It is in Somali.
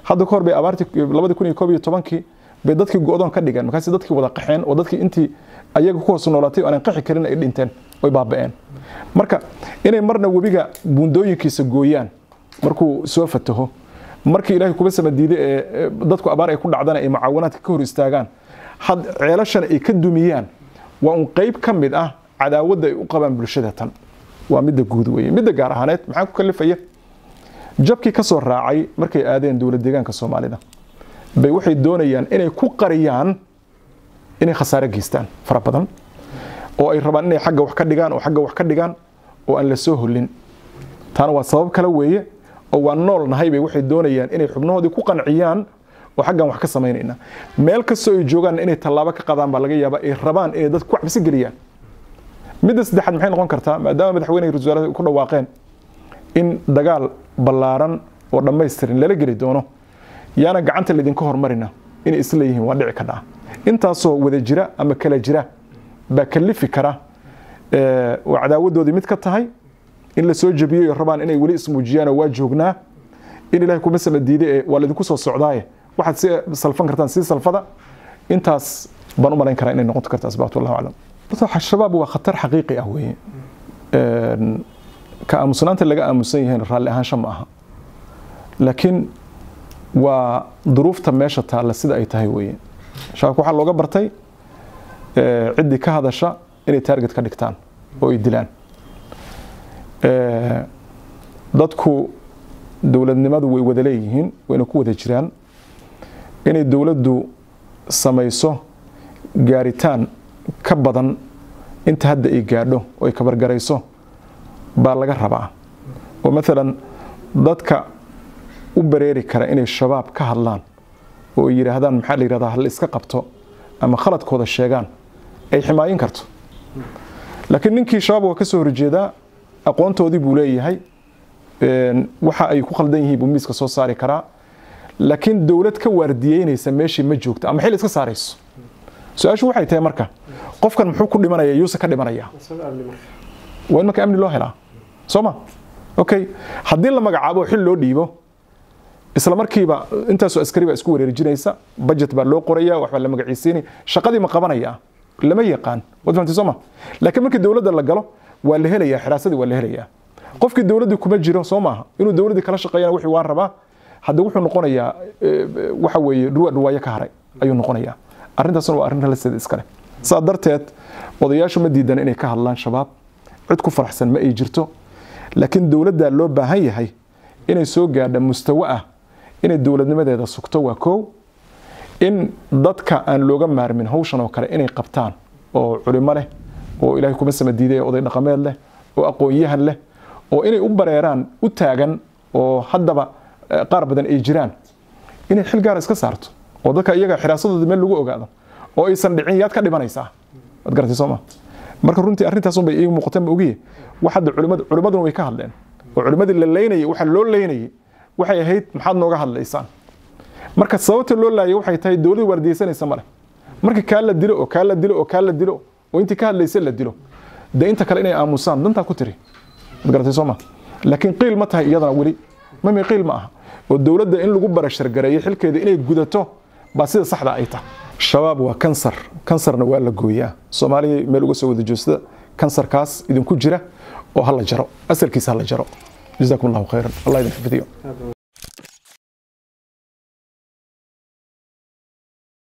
hadda kahor bay abaartii labadi kun iyo koob iyo tobankii bay dadkii go-doon ka dhigeen markaasi dadkii wada qaxeen oo dadkii intii ayaga ku hoos noolaatay oo aanan qaxi karin ay dhinteen oy baaba'een marka inay marna webiga buundooyinkiisa gooyaan markuu soo fataho markii ilaahay kuba sama diiday ee dadku abaar ay ku dhacdana ay mucaawanaadka ka hor istaagaan had ceelashana ay ka dumiyaan waa un qayb ka mid ah cadaawadda ay u qabaan bulshada tan waa midda guud weeye midda gaar ahaaneed maxaa ku kalifaya jabkii ka soo raacay markay aadeen dowlad deegaanka soomaalida bay waxay doonayaan inay ku qariyaan inay khasaare geystaan fara badan oo ay rabaan inay xagga wax ka dhigaan oo xagga wax ka dhigaan oo aan la soo holin taana waa sabab kale weeye oo waa nool nahay bay waxay doonayaan inay xubnahoodii ku qanciyaan oo xaggan wax ka samaynayna meel kastoo ay joogaan inay tallaabo ka qadaan baa laga yaabaa ay rabaan inay dadku ku cabsi geliyaan midda saddexaad maxay noqon kartaa maadaama madaxweyne ra wasaarada ku dhawaaqeen in dagaal ballaaran oo dhammaystiran lala geli doono yaana gacanta laydinka hormarina inay isla yihiin waa dhici kadhaa intaasoo wada jira ama kala jira baa kalifi kara oo cadaawadoodii mid ka tahay in la soo jabiyo rabaan inay weli ismuujiyaanoo waa joognaa in ilahay kuma sama diiday ee waa laydinku soo socdaaye waxaad si salfan kartaan sii salfada intaas baan u malayn karaa inay noqon karta asbaabtu allahu aclam horta shabaab waa khatar xaqiiqi ah weeye ka aamusnaanta laga aamusan yahayn raalli ahaansha ma aha laakiin waa duruufta meesha taalla sida ay tahay weeye shabaabka waxaa looga bartay ciddii ka hadasha inay taarget ka dhigtaan oo ay dilaan dadku dowladnimadu way wada leeyihiin wayna ku wada jiraan inay dowladdu samayso gaaritaan ka badan inta hadda ay gaadho oo ay kabargarayso baa laga rabaa oo maalan dadka u bareeri kara inay shabaab ka hadlaan oo ay yidhaahdaan maxaa la yidhahdaa hal iska qabto ama khaladkooda sheegaan ay ximaayin karto laakiin ninkii shabaab waa ka soo horjeedaa aqoontoodii buu leeyahay waxa ay ku khaldan yihiin buu miiska soo saari karaa laakiin dowlad ka waardiyeynaysa meeshii ma joogto ama xil iska saarayso su-aashu waxay tahay marka qofkan muxuu ku dhimanaya yuuse ka dhimanaya waa in marka amni loo helaa soo ma okay haddii la magacaabo xil loo dhiibo isla markiiba intaasoo askari baa isku wareerjinaysa budget baa loo qoraya waxbaa la magaciisiinaya shaqadii ma qabanaya lama yaqaan waad fahamtay soo ma laakiin markii dowladda la galo waa la helayaa xiraasadii waa la helayaa qofkii dowladdii kuma jiro soo maaha inuu dowladdii kala shaqeeyana wixii waan rabaa hadda wuxuu noqonayaa waxa weeye dhuwa dhuwaayo ka haray ayuu noqonayaa arrintaasna waa arrin ralaseeda iskale saa darteed odayaashu ma diidan inay ka hadlaan shabaab cid ku faraxsan ma ay jirto laakiin dowladdaa loo baahan yahay inay soo gaadha mustawo ah inay dowladnimadeeda sugto waa koow in dadka aan looga maarmin hawshan oo kale inay qabtaan oo culimo leh oo ilaahay kuma sama diiday oday dhaqameed leh oo aqoon-yahan leh oo inay u bareeraan u taagan oo haddaba qaar badan ay jiraan inay xil gaara iska saarto oo dadka iyaga xiraasadooda meel lagu ogaado oo aysan dhicin yaad ka dhimanaysaa waad garatay sooma marka runtii arrintaasun bay ii muuqateen ogiye wax hadda culimadu culimaduna way ka hadleen oo culimadii la leynayay waxa loo leynayay waxay ahayd maxaad nooga hadlaysaan marka sababta loo laayay waxay tahay dowladda waardiyeysanaysa male marka kaa la dilo oo kaa la dilo oo kaa la dilo oo intii ka hadlaysa la dilo dee inta kale inay aamusaan dantaa ku tiri waad garatay sooma laakiin qiil ma tahay iyadana weli mami qiil ma aha oo dowladda in lagu barashargareeyo xilkeeda inay gudato baa sida saxda ay tahay shabaab waa kansar kansarna waa la gooyaa soomaaliya meel uga soo wada joogsada kansarkaas idinku jira oo hala jaro asalkiisa hala jaro جزاكم الله خيرا الله يحفظكم